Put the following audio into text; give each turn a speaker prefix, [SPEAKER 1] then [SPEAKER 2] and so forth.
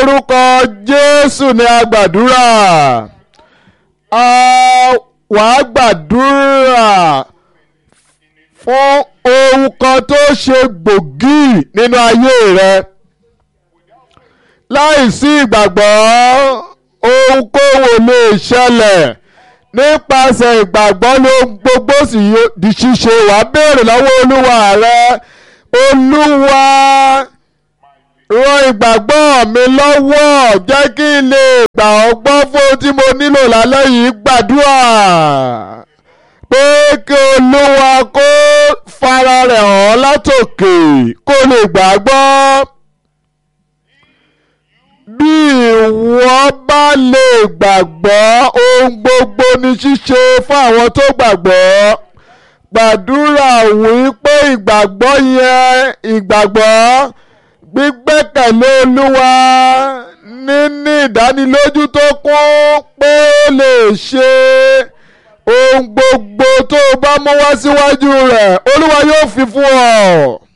[SPEAKER 1] lórúkọ jésù ni a gbàdúrà a wàá gbàdúrà fún ohun kan tó ṣe gbòógì nínú ayé rẹ láìsí ìgbàgbọ́ ohunkóhun lè ṣẹlẹ̀ nípasẹ̀ ìgbàgbọ́ ló gbogbo sì di ṣíṣe wàá béèrè lọ́wọ́ olúwa rẹ olúwa ràn ìgbàgbọ́ mi lọ́wọ́ jẹ́ kí n lè gbà ọ́ gbọ́ fún ohun tí mo nílò lálẹ́ yìí gbàdúrà pé kí olúwa kó fara rẹ̀ hàn látòkè kó lè gbàgbọ́ bí ìwọ bá lè gbàgbọ́ ohun gbogbo ní ṣíṣe fún àwọn tó gbàgbọ́ gbàdúrà wípé ìgbàgbọ́ yẹn ìgbàgbọ́ gbígbẹ́kẹ̀lé olúwa níní ìdánilójú tó kún pé ó lè ṣe ohun gbogbo tó o bá mú wá síwájú rẹ̀ olúwa yóò fi fún ọ.